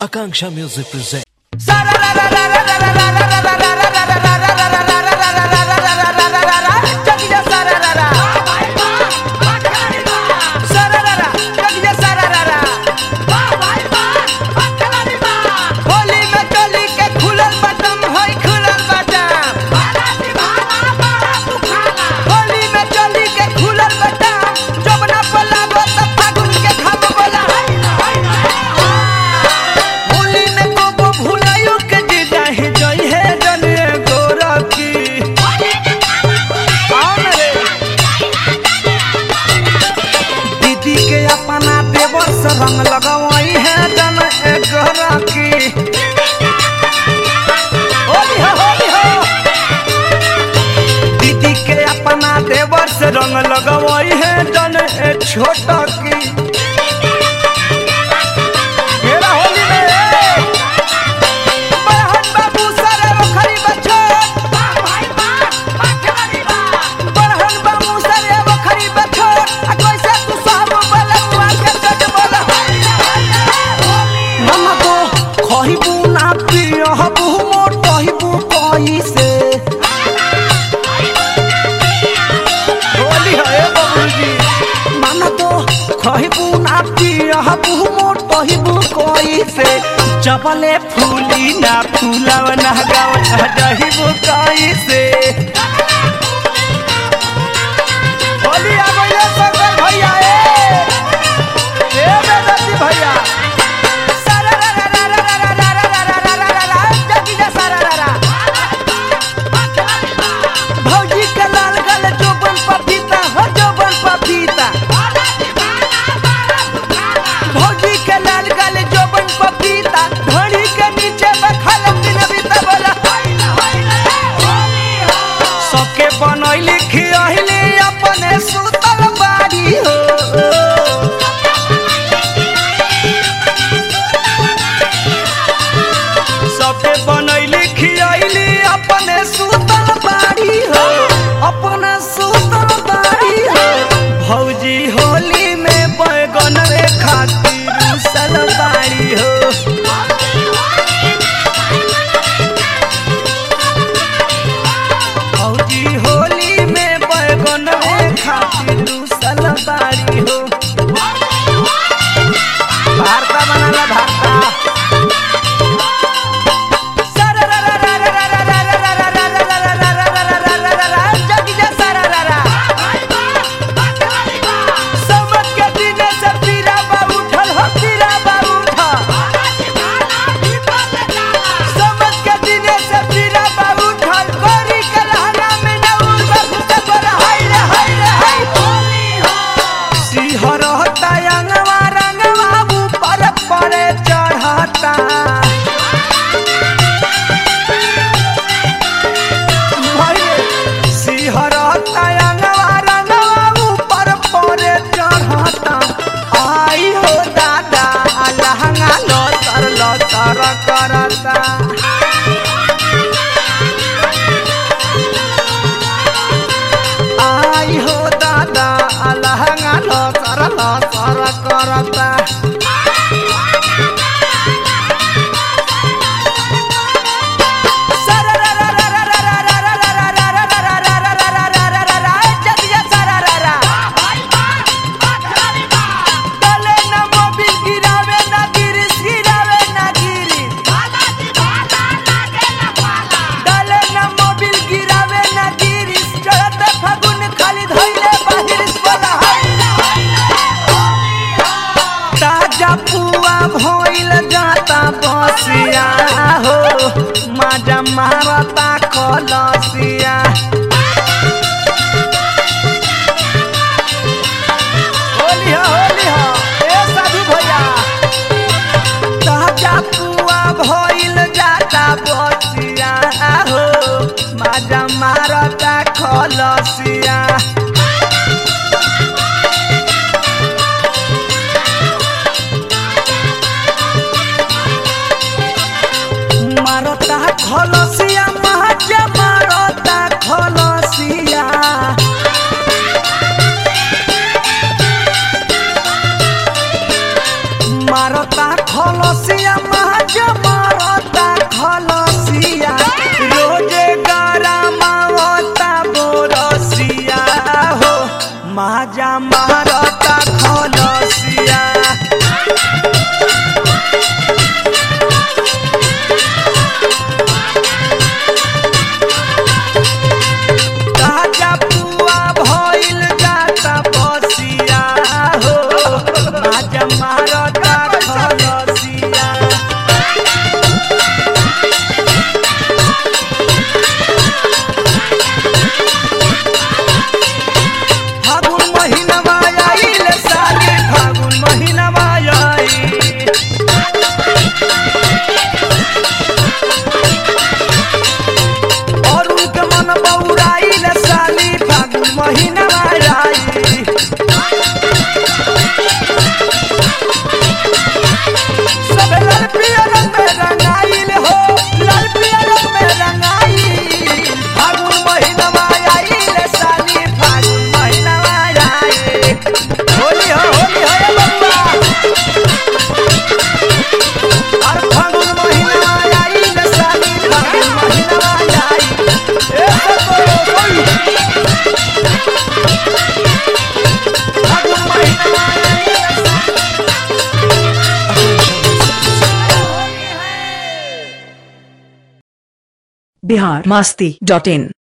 Akanksha Music presents. Holi में टोली के खुलल बटम होई खुलल बटम होली में टोली के खुलल बटम जबना पला बत फागुन के घम बोला होली में कोबो भुलायो के जे जाहे जई है जने गोरखी कौन रे दीदी के अपना देवर से रंग लगावई है जन एक गोरखी होली हो होली हो दीदी के अपना देवर से रंग लगवई है जन ए छोटा की मेरा होली में बहन बाबू सारे बखरी बछोट बहन बाबू सारे बखरी बछोट आ कैसे तू सब बलुआ के चट बोला मम्मा को खहिबू ना पियहबू मोटहिबू कैसे होली है बाबूजी माना तो खहिबू ना पियहबू मोटहिबू कैसे चपले फूली ना फूलव ना गाव जहिबू कैसे होली आ गइले शंकर भैया ए ए बेदती भैया सारा रा रा रा रा रा रा रा रा रा रा रा रा जगी जा सारा रा रा भौजी के लाल गल जोबन पपीता हो जोबन पपीता भौजी के लाल गल जोबन पपीता घड़ी के नीचे बखल दिन बीता बोला सबके बनैली खियहिली अपने सुतल बाड़ी हो सबके बनैली खियैली अपने सुतल बाड़ी हो अपने सुतल बाड़ी हो भौजी होली में बैगन रे खातिर उसल बाड़ी हो भौजी होली में बैगन रे खातिर उसल बाड़ी हो भारता बनाला भारता चढ़ता सिहरता अंगवा रंगवा ऊपर परे चढ़ता आई हो दादा लहंगा लतर लतर करता आई हो दादा लहंगा लतर लतर करता डले न मोबिल गिरावे न गिरिस गिरावे न गिरिस डले न मोबिल गिरावे न गिरिस चढ़त फागुन खाली धइले बाहिरिस बोला ताजा पुआ भइल जाता बसिया हो माजा मारता कलसिया होली हो होली हो ए साधु भैया ताजा पुआ भइल जाता बसिया हो माजा मारता खलसिया मारता खलसिया माजा मारता खलसिया मारता खलसिया माजा मारता खलसिया रोजे गरमावता बोरसिया हो माजा मारता खलसिया ताजा पुआ भइल जाता बसिया हो माजा मारता खलसिया फागुन महिनामा आइल साली फागुन महिनामा आइल और उनके मन बौराइल साली फागुन महिनामा आइल सब लाल पिया रंग में रंगाइल हो लाल पिया रंग में रंगाइल फागुन महिनामा आइल साली फागुन महिनामा आइल होली हो होली हो रे बबुआ और फागुन महिनामा आइल साली फागुन महिनामा आइल ए बबुआ होली फागुन महिनामा आइल बिहार मास्ती डॉट इन